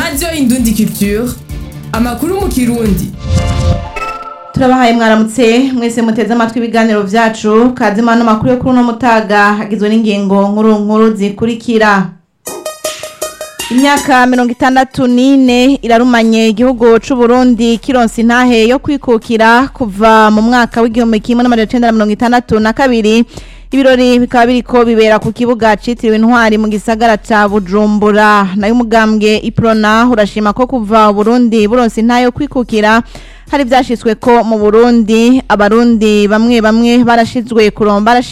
radiyo indundi culture amakuru mu kirundi turabahaye mwaramutse mwese muteze amatwi ibiganiro vyacu kazima no makuru yo kuri uno mutaga hagizwe n'ingingo nkuru nkuru zikurikira imyaka mirongo itandatu n'ine irarumanye igihugu c'uburundi kironsa intahe yo kwikukira kuva mu mwaka w'igihumbi kimwe n'amajana icenda na mirongo itandatu na kabiri ibirori bikaba biriko bibera ku kibuga citiriwe intwari mu gisagara ca bujumbura nayo umugambwe iprona urashima ko kuva uburundi buronsa intahe yo kwikukira hari vyashitswe ko mu burundi abarundi bamwe bamwe barashizwe kuromba